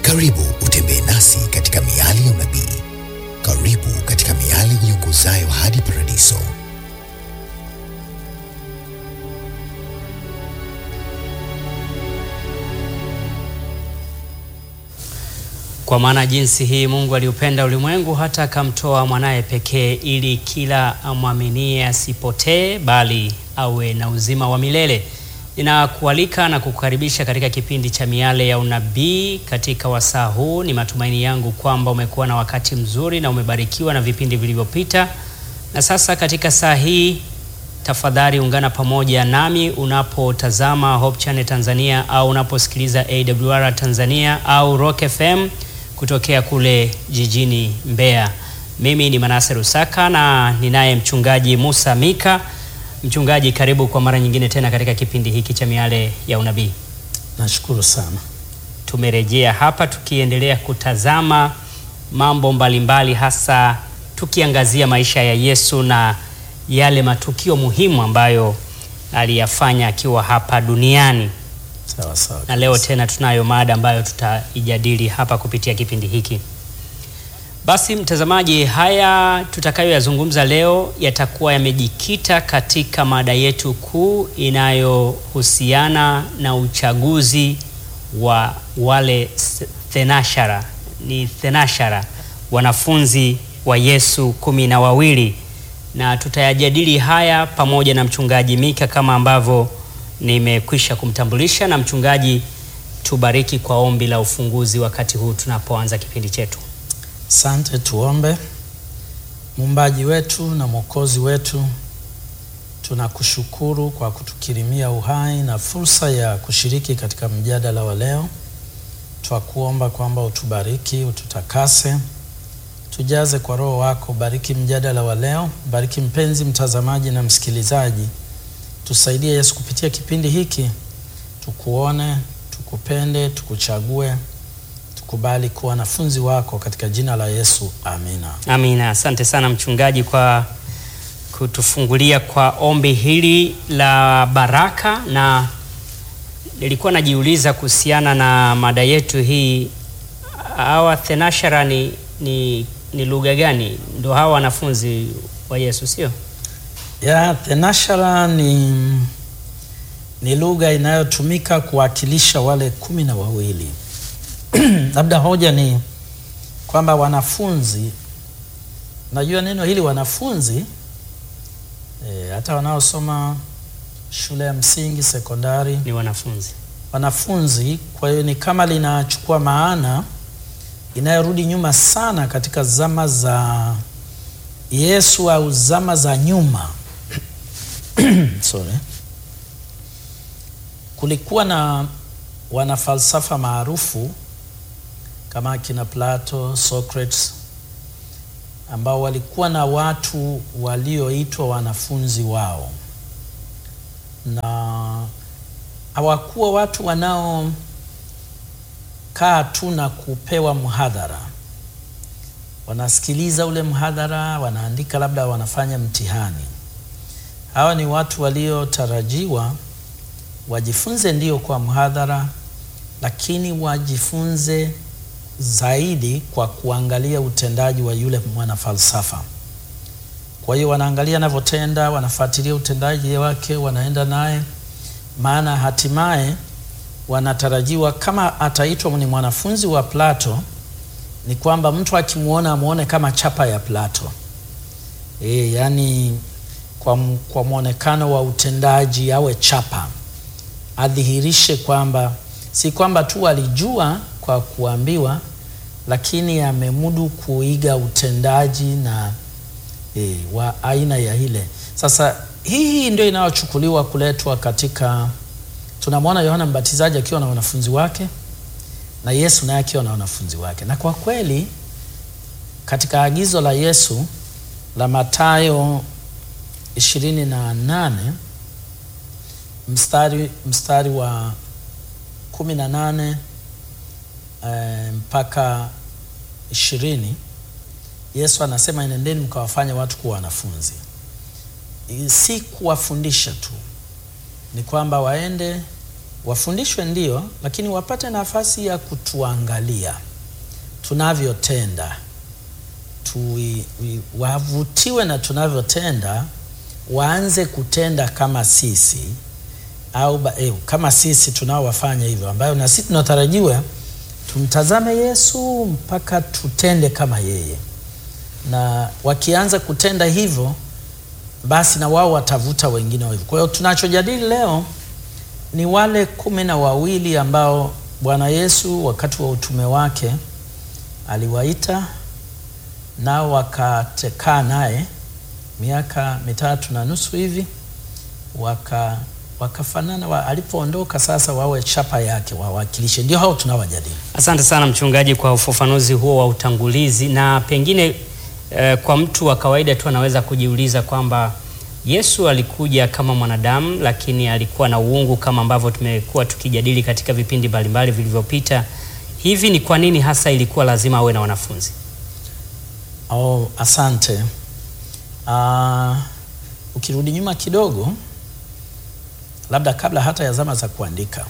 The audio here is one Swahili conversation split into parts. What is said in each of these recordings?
Karibu utembee nasi katika miali ya unabii. Karibu katika miali iongozayo hadi paradiso. Kwa maana jinsi hii Mungu aliupenda ulimwengu hata akamtoa mwanaye pekee, ili kila amwaminie asipotee, bali awe na uzima wa milele. Ninakualika na kukukaribisha katika kipindi cha Miale ya Unabii katika wasaa huu. Ni matumaini yangu kwamba umekuwa na wakati mzuri na umebarikiwa na vipindi vilivyopita, na sasa katika saa hii tafadhali ungana pamoja nami unapotazama Hope Channel Tanzania au unaposikiliza AWR Tanzania au Rock FM kutokea kule jijini Mbeya. Mimi ni Manase Rusaka na ninaye mchungaji Musa Mika. Mchungaji, karibu kwa mara nyingine tena katika kipindi hiki cha Miale ya Unabii. Nashukuru sana. Tumerejea hapa tukiendelea kutazama mambo mbalimbali, hasa tukiangazia maisha ya Yesu na yale matukio muhimu ambayo aliyafanya akiwa hapa duniani. Sawa sawa. Na leo tena tunayo mada ambayo tutaijadili hapa kupitia kipindi hiki. Basi mtazamaji, haya tutakayoyazungumza leo yatakuwa yamejikita katika mada yetu kuu inayohusiana na uchaguzi wa wale thenashara, ni thenashara, wanafunzi wa Yesu kumi na wawili, na tutayajadili haya pamoja na mchungaji Mika kama ambavyo nimekwisha kumtambulisha. Na mchungaji, tubariki kwa ombi la ufunguzi wakati huu tunapoanza kipindi chetu. Asante, tuombe. Muumbaji wetu na Mwokozi wetu, tunakushukuru kwa kutukirimia uhai na fursa ya kushiriki katika mjadala wa leo. Twakuomba kwamba utubariki, ututakase, tujaze kwa Roho wako. Bariki mjadala wa leo, bariki mpenzi mtazamaji na msikilizaji. Tusaidie Yesu, kupitia kipindi hiki tukuone, tukupende, tukuchague kubali kuwa wanafunzi wako katika jina la Yesu, amina. Amina. Asante sana mchungaji kwa kutufungulia kwa ombi hili la baraka, na nilikuwa najiuliza kuhusiana na mada yetu hii, hawa thenashara ni, ni, ni lugha gani? Ndo hawa wanafunzi wa Yesu, sio ya thenashara? Ni, ni lugha inayotumika kuwakilisha wale kumi na wawili labda hoja ni kwamba wanafunzi, najua neno hili wanafunzi e, hata wanaosoma shule ya msingi, sekondari ni wanafunzi, wanafunzi. Kwa hiyo ni kama linachukua maana inayorudi nyuma sana katika zama za Yesu au zama za nyuma sorry. Kulikuwa na wanafalsafa maarufu kama akina Plato, Socrates ambao walikuwa na watu walioitwa wanafunzi wao, na hawakuwa watu wanaokaa tu na kupewa mhadhara. Wanasikiliza ule mhadhara, wanaandika, labda wanafanya mtihani. Hawa ni watu waliotarajiwa wajifunze ndio kwa mhadhara, lakini wajifunze zaidi kwa kuangalia utendaji wa yule mwanafalsafa. Kwa hiyo wanaangalia anavyotenda, wanafuatilia utendaji wake, wanaenda naye, maana hatimaye wanatarajiwa kama ataitwa ni mwanafunzi wa Plato, ni kwamba mtu akimwona amwone kama chapa ya Plato. E, yani kwa, kwa mwonekano wa utendaji awe chapa, adhihirishe kwamba si kwamba tu alijua kwa kuambiwa, lakini amemudu kuiga utendaji na e, wa aina ya ile. Sasa hii ndio inayochukuliwa kuletwa katika, tunamwona Yohana Mbatizaji akiwa na wanafunzi wake na Yesu naye akiwa na wanafunzi wake, na kwa kweli katika agizo la Yesu la Mathayo ishirini na nane mstari, mstari wa kumi na nane e, mpaka ishirini Yesu anasema enendeni mkawafanya watu kuwa wanafunzi. Si kuwafundisha tu, ni kwamba waende wafundishwe ndio, lakini wapate nafasi ya kutuangalia tunavyotenda, Tui- wi- wavutiwe na tunavyotenda, waanze kutenda kama sisi au ba, eh, kama sisi tunaowafanya hivyo, ambayo na sisi tunatarajiwa tumtazame Yesu mpaka tutende kama yeye, na wakianza kutenda hivyo, basi na wao watavuta wengine wa hivyo. Kwa hiyo tunachojadili leo ni wale kumi na wawili ambao Bwana Yesu wakati wa utume wake aliwaita nao wakatekaa naye miaka mitatu na nusu hivi waka wakafanana wa, alipoondoka sasa wawe chapa yake wawakilishe. Ndio hao tunawajadili. Asante sana mchungaji kwa ufafanuzi huo wa utangulizi, na pengine eh, kwa mtu wa kawaida tu anaweza kujiuliza kwamba Yesu alikuja kama mwanadamu, lakini alikuwa na uungu kama ambavyo tumekuwa tukijadili katika vipindi mbalimbali vilivyopita. Hivi ni kwa nini hasa ilikuwa lazima awe na wanafunzi? Oh, asante. Ah, ukirudi nyuma kidogo, labda kabla hata ya zama za kuandika,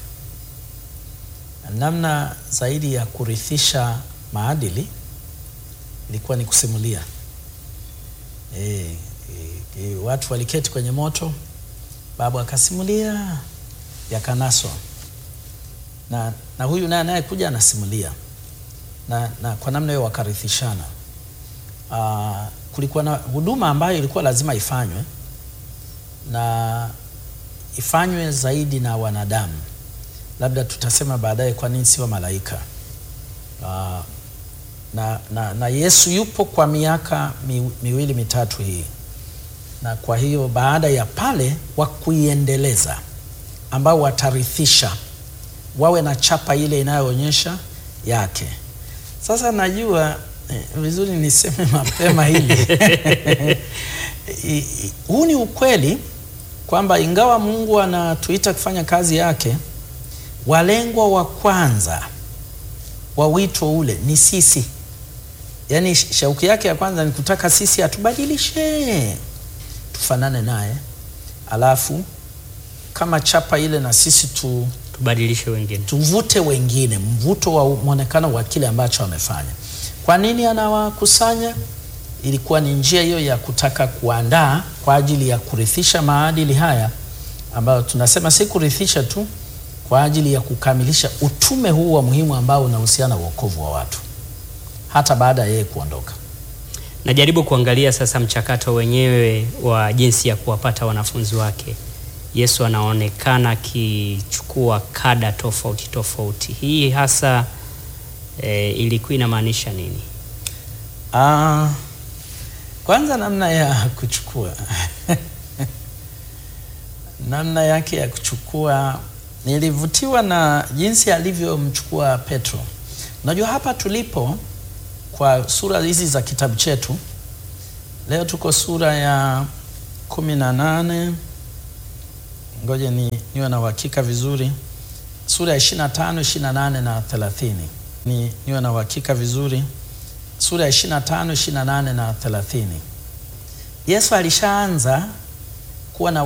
namna zaidi ya kurithisha maadili ilikuwa ni kusimulia. E, e, e, watu waliketi kwenye moto, babu akasimulia, yakanaswa na, na huyu naye anayekuja anasimulia na, na kwa namna hiyo wakarithishana. Uh, kulikuwa na huduma ambayo ilikuwa lazima ifanywe na ifanywe zaidi na wanadamu. Labda tutasema baadaye kwa nini sio malaika. Uh, na, na, na Yesu yupo kwa miaka mi, miwili mitatu hii, na kwa hiyo baada ya pale wa kuiendeleza ambao watarithisha wawe na chapa ile inayoonyesha yake. Sasa najua eh, vizuri niseme mapema hili I- i- huu ni ukweli kwamba ingawa Mungu anatuita kufanya kazi yake, walengwa wa kwanza wa wito ule ni sisi. Yaani sh- shauki yake ya kwanza ni kutaka sisi atubadilishe tufanane naye, alafu kama chapa ile na sisi tu Tubadilishe wengine. tuvute wengine, mvuto wa mwonekano wa kile ambacho amefanya. Kwa nini anawakusanya? Ilikuwa ni njia hiyo ya kutaka kuandaa kwa ajili ya kurithisha maadili haya ambayo tunasema si kurithisha tu, kwa ajili ya kukamilisha utume huu wa muhimu ambao unahusiana na wokovu wa watu hata baada ya yeye kuondoka. Najaribu kuangalia sasa mchakato wenyewe wa jinsi ya kuwapata wanafunzi wake. Yesu anaonekana akichukua kada tofauti tofauti. Hii hasa e, ilikuwa inamaanisha nini? Ah, kwanza namna ya kuchukua namna yake ya kuchukua, nilivutiwa na jinsi alivyomchukua Petro. Unajua hapa tulipo kwa sura hizi za kitabu chetu leo tuko sura ya kumi na nane. Ngoje ni niwe na uhakika vizuri, sura ya 25, 28 na 30. Ni niwe na uhakika vizuri sura ya 25, 28 na 30. Yesu alishaanza kuwa na